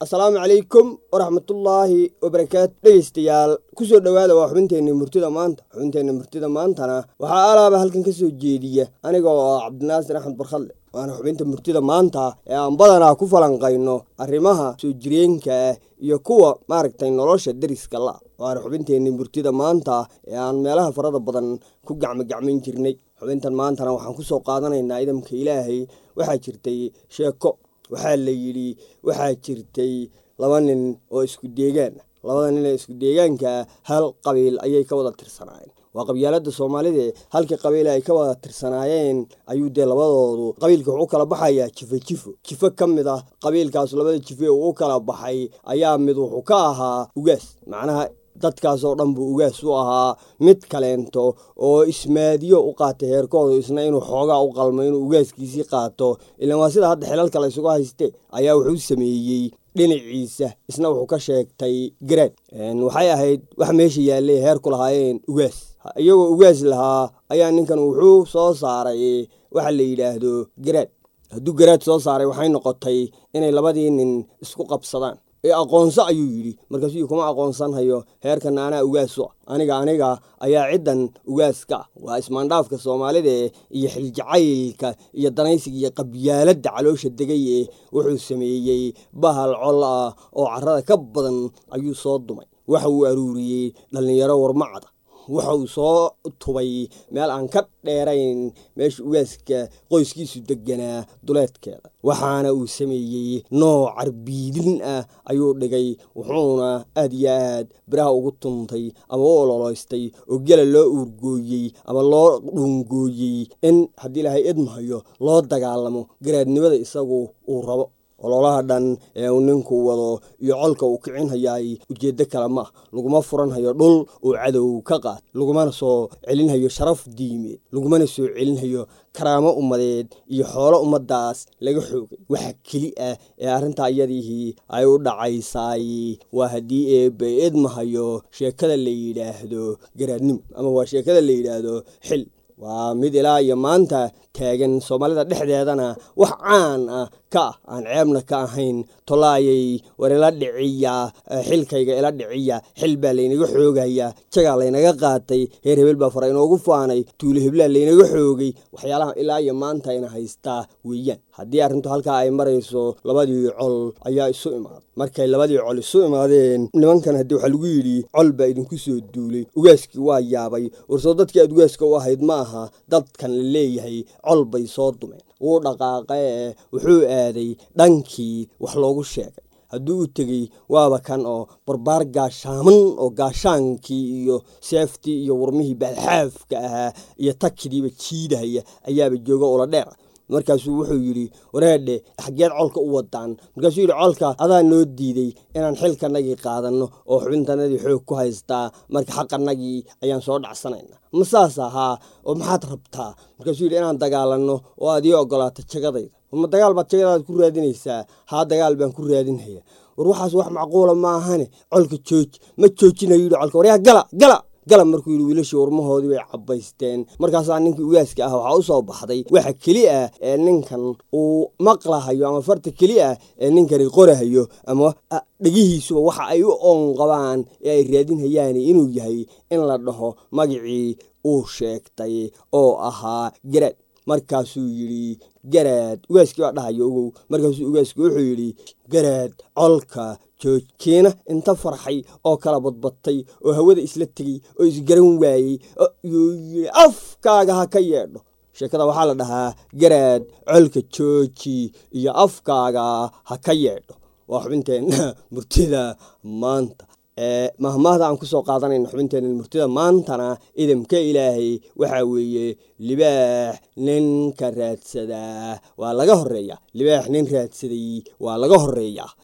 assalaamu calaykum waraxmatullaahi wabarakaatu dhegeystayaal kusoo dhowaada waa xubinteenna murtida maanta xubinteenna murtida maantana waxaa alaaba halkan ka soo jeediya aniga oo cabdinaasir axmed barkhadle waana xubinta murtida maanta ee aan badanaa ku falanqayno arrimaha soo jireenka ah iyo kuwa maaragtay nolosha deriska la waana xubinteenna murtida maanta ee aan meelaha farada badan ku gacmogacmayn jirnay xubintan maantana waxaan kusoo qaadanaynaa idamka ilaahay waxaa jirtay sheeko waxaa la yidhi waxaa jirtay laba nin oo isku deegaan ah labada nin ee isku deegaankaa hal qabiil ayay ka wada tirsanaayeen waa qabyaalada soomaalida halkii qabiil ay ka wada tirsanaayeen ayuu dee labadoodu qabiilka wuxuu u kala baxayaa jifo jifo jifo ka mid ah qabiilkaas labada jife uu u kala baxay ayaa mid wuxuu ka ahaa ugaas macnaha dadkaasoo dhan buu ugaas u ahaa mid kaleento oo ismaadiyo u qaatay heerkoodu isna inuu xoogaa u qalmo inuu ugaaskiisii qaato ilaan waa sida hadda xilalka la ysugu hayste ayaa wuxuu sameeyey dhinaciisa isna wuxuu ka sheegtay garaad waxay ahayd wax meesha yaallay heerku lahaayeen ugaas iyagoo ugaas lahaa ayaa ninkan wuxuu soo saaray waxa la yidhaahdo garaad hadduu garaad soo saaray waxay noqotay inay labadii nin isku qabsadaan ee aqoonso ayuu yidhi markaasuu kuma aqoonsanhayo heerkana anaa ugaasu ah aniga aniga ayaa ciddan ugaaska ah waa ismaandhaafka soomaalida iyo xiljacaylka iyo danaysiga iyo qabyaaladda caloosha degay ee wuxuu sameeyey bahal col ah oo carrada ka badan ayuu soo dumay waxa uu aruuriyey dhallinyaro warmacda waxa uu soo tubay meel aan ka dheerayn meesha ugaaska qoyskiisu deganaa duleedkeeda waxaana uu sameeyey nooc carbiidin ah ayuu dhigay wuxuuna aad iyo aad biraha ugu tuntay ama u ololoystay oo gela loo uurgooyey ama loo dhuungooyey in haddii ilaahay idmahayo loo dagaalamo garaadnimada isagu uu rabo ololaha dhan ee uu ninku wado iyo colka uu kicinhayaay ujeeddo kale ma ah laguma furanhayo dhul uu cadow ka qaad lagumana soo celinhayo sharaf diimeed lagumana soo celinhayo karaamo ummadeed iyo xoolo ummaddaas laga xoogay waxa keli ah ee arrintaa iyadihii ay u dhacaysaay waa haddii eebbe idmahayo sheekada la yidhaahdo garaadnimo ama waa sheekada la yidhaahdo xil waa mid ilaa iyo maanta taagan soomaalida dhexdeedana wax caan ah ka ah aan ceebna ka ahayn tolaayay war ila dhiciya xilkayga ila dhiciya xil baa laynaga xoogaya jagaa laynaga qaatay heer hebel baa fara inoogu faanay tuulo heblaa laynaga xoogay waxyaalaha ilaa iyo maanta ina haystaa weeyaan haddii arrintu halkaa ay marayso labadii col ayaa isu imaaday markay labadii col isu imaadeen nimankan haddii waxaa lagu yidhi col baa idinku soo duulay ugaaskii waa yaabay warsoo dadkii aad ugaaska u ahayd ma aha dadkan la leeyahay col bay soo dumeen wuu dhaqaaqee wuxuu aaday dhankii wax loogu sheegay hadduu u tegey waaba kan oo barbaar gaashaaman oo gaashaankii iyo seeftii iyo warmihii baalxaafka ahaa iyo takidiiba jiidahaya ayaaba jooga ula dheer markaasuu wuxuu yidhi wareedhe xaggeed colka u wadaan markaasuu yidhi colka adaa noo diiday inaan xilkanagii qaadanno oo xubintanadii xoog ku haystaa marka xaqanagii ayaan soo dhacsanayna ma saas ahaa oo maxaad rabtaa markaasuu yidhi inaan dagaalanno oo aad ii ogolaato jagadayda ma dagaal baad jagadaada ku raadinaysaa haa dagaal baan ku raadinhaya war waxaas wax macquula ma ahane colka jooji ma joojinayo yidhi colka waryaa gala gala gala markuu yidhi wiilashii warmahoodii bay cabbaysteen markaasaa ninkii ugaaska ah waxaa u soo baxday waxa keli ah ee ninkan uu maqlahayo ama farta keli ah ee ninkani qorahayo ama dhegihiisuba waxa ay u oon qabaan ee ay raadinhayaan inuu yahay in la dhaho magicii uu sheegtay oo ahaa garaad markaasuu yidhi garaad ugaaskii baa dhahayo ogow markaasuu ugaasku wuxuu yidhi garaad colka joojkiina inta farxay oo kala badbatay oo hawada isla tegey oo isgaran waayey yuu yidhi afkaaga ha ka yeedho sheekada waxaa la dhahaa garaad colka jooji iyo afkaaga ha ka yeedho waa xubinteenna murtida maanta mahmaahda aan kusoo qaadanayna xubinteena murtida maantana idamka ilaahay waxaa weeye libaax ninka raadsadaa waa laga horeeya libaax nin raadsaday waa laga horeeyaa